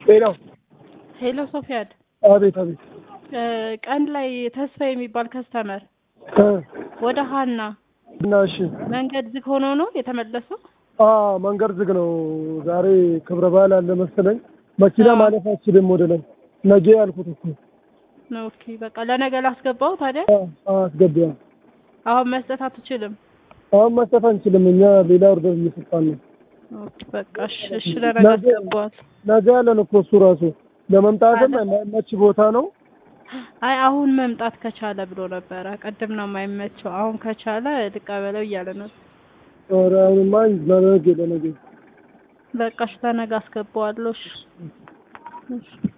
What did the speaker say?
ሌላው ሄሎ ሶፊያድ አቤት አቤት እ ቀን ላይ ተስፋ የሚባል ከስተመር እ ወደ ሀና እና እሺ መንገድ ዝግ ሆኖ ነው የተመለሰው። አ መንገድ ዝግ ነው። ዛሬ ክብረ በዓል አለ መሰለኝ። መኪና አዎ። ማለፍ አችልም ወደ ላይ ነገ ያልኩት እኮ ኦኬ በቃ ለነገ ላስገባው። ታዲያ አ አ አስገቢያ አሁን መስጠት አትችልም። አሁን መስጠት አንችልም። እኛ ሌላ ኦርደር እየሰጣን ነው። ኦኬ በቃ እሺ፣ እሺ ለነገ ነገ አስገባዋል። ነገ ያለን እኮ እሱ ራሱ ለመምጣትም የማይመች ቦታ ነው። አይ አሁን መምጣት ከቻለ ብሎ ነበረ። ቅድም ነው የማይመቸው። አሁን ከቻለ ልቀበለው እያለ ነው። ኧረ አሁንማ ለነገ ለነገ በቃ እሺ ለነገ አስገባዋለሁ። እሺ እሺ